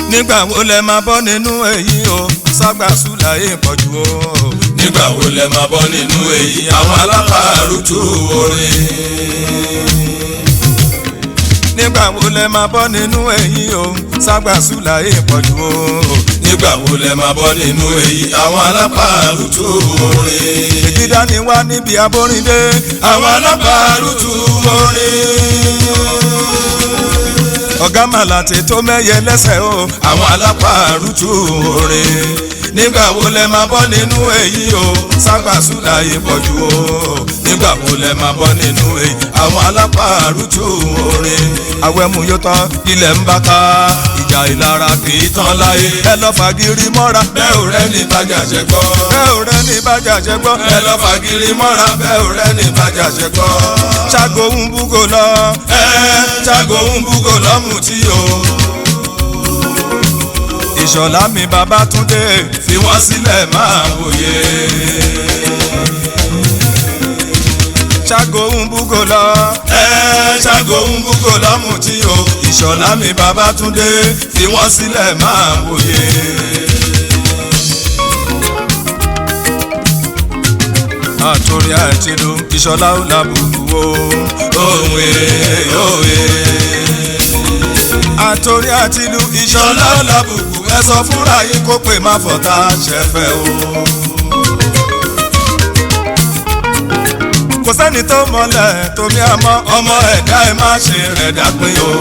nígbà wo lẹ máa bọ́ nínú èyí o ságbàsúlà yìí pọ̀jù o. nígbà wo lẹ máa bọ́ nínú èyí àwọn alápàrútù orin. nígbà wo lẹ máa bọ́ nínú èyí o ságbàsúlà yìí pọ̀jù o. nígbà wo lẹ máa bọ́ nínú èyí àwọn alápàrútù orin. ìdídá ni wá níbi abórindé. àwọn alápàrútù orin. ọ̀gá màlàtì tó mẹ́yẹ lẹ́sẹ̀ o. àwọn alápàrútù orin. nígbà wo lẹ máa bọ́ nínú èyí o ságbàsúlà yìí pọ̀jù o. nígbà wo lẹ máa bọ́ nínú èyí àwọn alápàrútù orin. àwẹ̀mú yóò tán ilẹ̀ ń bá ká ìjà ìlara kì í tán láyé. ẹ lọ fagiri mọ́ra. bẹ́ẹ̀ ò rẹ́ ní bájà ṣe gbọ́. bẹ́ẹ̀ ò rẹ́ ní bájà ṣe gbọ́. ẹ lọ fagiri mọ́ra bẹ́ẹ̀ ò rẹ́ ní bájà ṣe gbọ́. ṣàgò ń búgò lọ. ẹ ṣàgò ń búgò lọ́mù tí o. ìṣọ̀lá mi Babátúndé fi wọ́n sílẹ̀ máa wòye. ṣàgò ń búgò lọ. ẹ ṣàgò ń búgò lọ́mù tí o. ìṣọ̀lá mi Babátúndé fi wọ́n sílẹ̀ máa wòye. àtòrí àtìlú ìṣọ̀lá ò làbùkù o. òwe òwe. àtòrí àtìlú ìṣọ̀lá ò làbùkù ẹ sọ fúnra yín kó pè má fọ̀tá ṣẹ̀fẹ̀ o. kò sẹ́ni tó mọ̀lẹ̀ tómi àmọ́ ọmọ ẹ̀dá ẹ má ṣe rẹ̀ dápín o.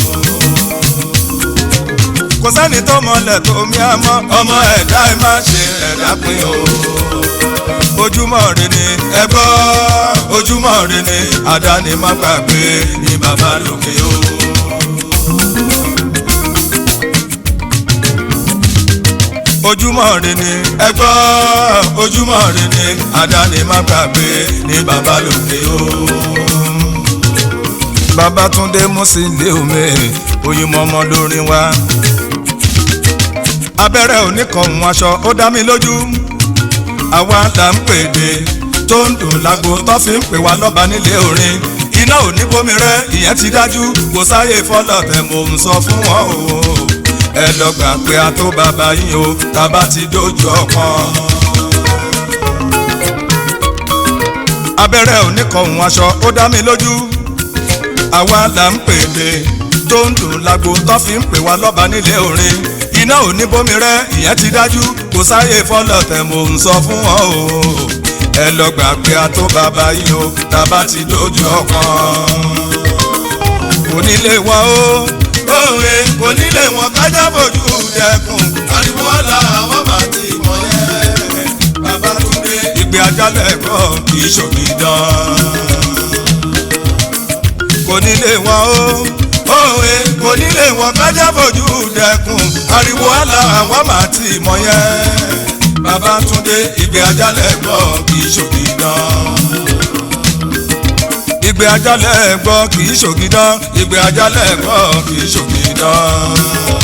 kò sẹ́ni tó mọ̀lẹ̀ tómi àmọ́ ọmọ ẹ̀dá ẹ má ṣe rẹ̀ dápín o. ojúmọ́ rẹ ni ẹ gbọ́ ojúmọ́ rẹ ni àdáni má gbàgbé ní bàbá lókè o. ojúmọ́ rẹ ni ẹ gbọ́ ojúmọ́ rẹ ni àdáni má gbàgbé ní bàbá lókè o. Babátúndé Músílẹ̀ omi oyinmọ́mọ́ lórí wa. abẹ́rẹ́ oníkànnù aṣọ ó dá mi lójú. àwa là ń pèdè tó ń dùn lágbo tó fi ń pè wá lọ́ba nílé orin. iná ò ní bómi rẹ ìyẹn ti dájú kò sáyé fọlọ́tẹ̀ mò ń sọ fún wọn o. ẹ lọ gbà pé a tó bàbá yín o tàbá ti dójú ọkàn. abẹ́rẹ́ oníkànnù aṣọ ó dá mi lójú àwa là ń pèlè tó ń dùn lágbo tó fi ń pè wá lọ́ba nílé orin iná ò ní bómi rẹ ìyẹn ti dájú kò sáyé fọlọ́tẹ̀ mò ń sọ fún wọn o ẹ lọ gbà pé a tó bàbá yìí o tàbá ti dojú ọkàn kò nílé wọn o òwe kò nílé wọn kájà bójú dẹkùn ariwo ọ̀la àwọn máa ti mọ̀ yẹn Babátúndé ìgbé ajálẹ̀ kọ́ kì í ṣògidán kò nílé wọn o òwe kò nílé wọn kájà bójú dẹkùn ariwo ọ̀la àwọn máa ti mọ̀ yẹn Babátúndé ìgbé ajálẹ̀ gbọ́ kì í ṣògidán ìgbé ajálẹ̀ gbọ́ kì í ṣògidán ìgbé ajálẹ̀ gbọ́ kì í ṣògidán.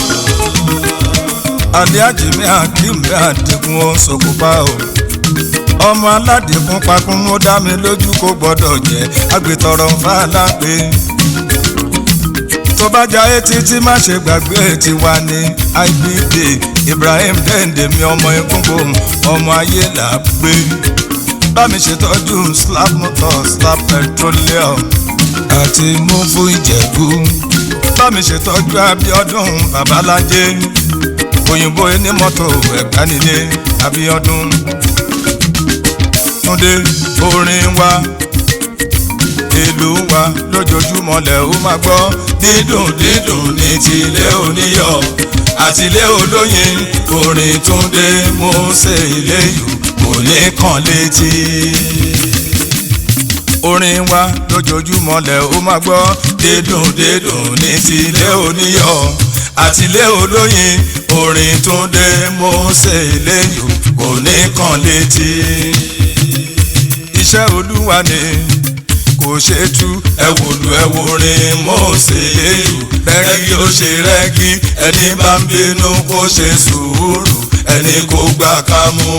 aliaji mi akim mi àdínkù ó ṣokùnfà o ọmọ aládìkún pakún mú dá mi lójú kó gbọ́dọ̀ jẹ́ agbètọrọ nfa lápè tó bá jayé títí má ṣe gbàgbé tiwa ní ibd Ibrahim dende mi ọmọ egungun ọmọ ayé là á gbé bá mi ṣètọ́jú slab motor slab petroleum àti múfú ìjẹ̀bú bá mi ṣètọ́jú Abíọ́dún babalájé òyìnbó onímọ́tò ẹ̀gbánilé Abíọ́dún Túndé orin wa ìlú wa lójoojúmọ́ lẹ̀ ó máa gbọ́ dídùn dídùn ní tilé oníyọ̀ àtìlé olóyin orin Túndé Mósè Iléyù kò ní kàn létí. orin wa lójoojúmọ́ lẹ̀ ó máa gbọ́ dídùn dídùn ní tilé oníyọ̀ àtìlé olóyin orin Túndé Mósè Iléyù kò ní kàn létí. iṣẹ́ olúwa ni kò ṣe tú ẹwòlú ẹwòrin Mósè Iléyù rẹ́gí ó ṣe rẹ́gí ẹni bá ń bínú kó ṣe sùúrù ẹni kó gbà ká mú.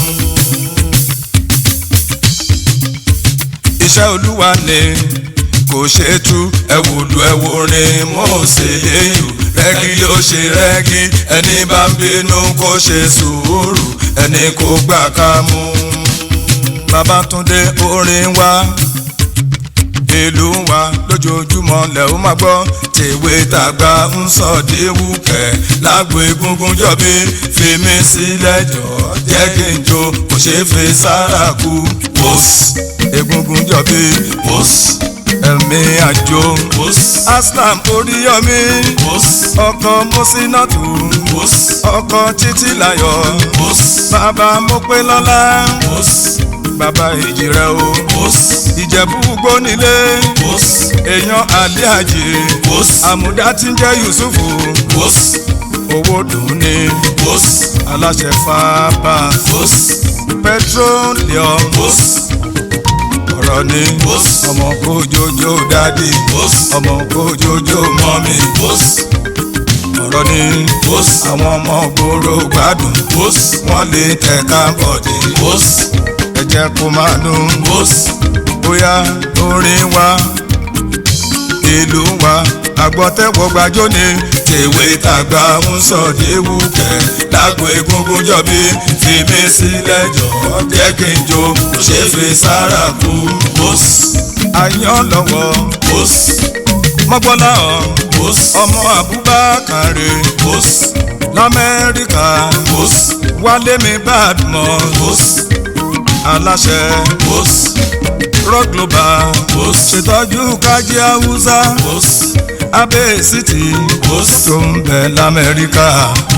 iṣẹ́ olúwa ni kò ṣe tú ẹwùlù ẹwùrin mọ́ọ̀sẹ̀ léyù rẹ́gí ló ṣe rẹ́gí ẹni bá ń bínú kó ṣe sùúrù ẹni kò gbà ká mú. Babátúndé orin wa ìlú wa lójoojúmọ́ lẹ̀ ó máa gbọ́ tèwe tàgbà ń sọ déwùkẹ́ lágbo egungun jọ̀bí fi mí sílẹ̀ jọ jẹ́ kí n jó kò ṣeé fi sára kú wòs egungun jọ̀bí wòs ẹ̀mí àjò wòs aslam oríyọmí wòs ọkọ mọ́sínátù wòs ọkọ títílayọ̀ wòs bàbá mọ́pẹ́lọ́lá wòs bàbá èjì rẹ o. ìjẹ̀bú gbónílé. èèyàn alẹ́ àjè. àmúdá tí ń jẹ́ yusufu. owó dùn ní. aláṣẹ fábà. petroleum. ọ̀rọ̀ ni. ọmọ kójójó dádì. ọmọ kójójó mọ́mì. ọ̀rọ̀ ni. àwọn ọmọ gbòòrò gbádùn. wọ́n lè tẹ̀ka bọ̀dé ẹ jẹ́ kó máa dùn. bóyá orin wa ìlú wa àgbọ̀tẹ́wọ̀ gbàjọ́ ni tèwe tàgbà ń sọ déwùkẹ́ lágbo egungun jọ̀bí fi mí sílẹ̀ jọ jẹ́ kí n jó kò ṣe fi sára kú. àyàn lọ́wọ́ mọ́gbọ́lá ọmọ Abubakar lamẹ́ríkà wálé mi badmus aláṣẹ rock global ṣètọ́jú kájí haúsá abẹ́ city tó ń bẹ lamẹ́ríkà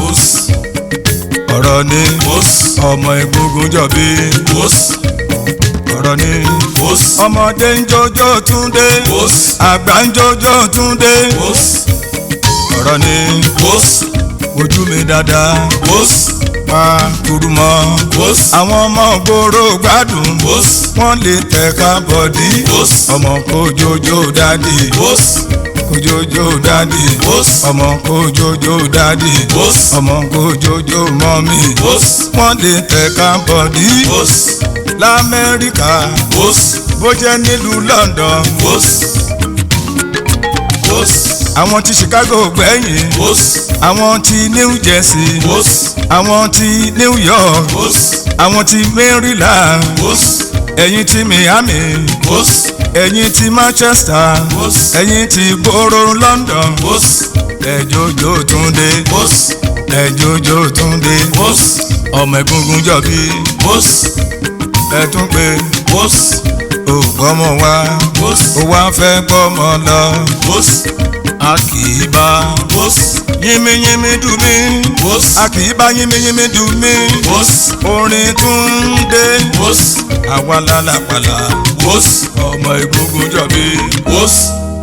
ọ̀rọ̀ ni ọmọ egungun jọ̀bí ọ̀rọ̀ ni ọmọdé ń jọjọ́ túndé àgbà ń jọjọ́ túndé ọ̀rọ̀ ni ojú mi dáadáa pa kúrú mọ́. àwọn ọmọ gbòòrò gbádùn. wọ́n lè tẹ̀ka bọ̀dí. ọmọ kojojo dádì. kojojo dádì. ọmọ kojojo dádì. ọmọ kojojo mọ́mì. wọ́n lè tẹ̀ka bọ̀dí. lamẹ́ríkà. bó jẹ́ nílùú London. àwọn ti Chicago gbẹ̀yìn. àwọn ti New Jersey. àwọn ti New York. àwọn ti Maryland. ẹ̀yin ti Miami. ẹ̀yin ti Manchester. ẹ̀yin ti gbòòrò London. ẹ̀jọ̀jọ̀ Túndé. ẹ̀jọ̀jọ̀ Túndé. ọmọ egungun jọ̀bí. ẹ̀tún pé. ó gbọ́mọ wá. ó wá fẹ́ gbọ́mọ lọ a kì í bá yínmíyínmí dùn mí a kì í bá yínmíyínmí dùn mí orin tún dé àwa lálàpàlà ọmọ egungun jọ̀bí